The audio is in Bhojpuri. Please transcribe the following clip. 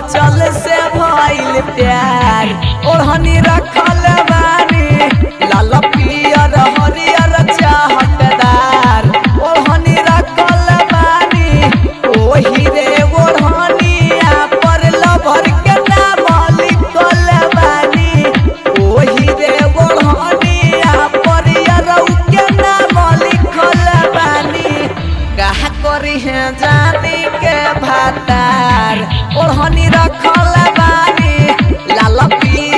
चल से भइल प्यार ओढ़नी रखल बानी लाल पियर हरियर चाहतदार ओढ़नी रखल बानी ओही रे ओढ़निया पर लभर के नाम लिखल बानी ओही रे ओढ़निया पर यरौ के नाम लिखल बानी कहा करी है जानी के भातार ओढ़नी रखल बानी लाल पी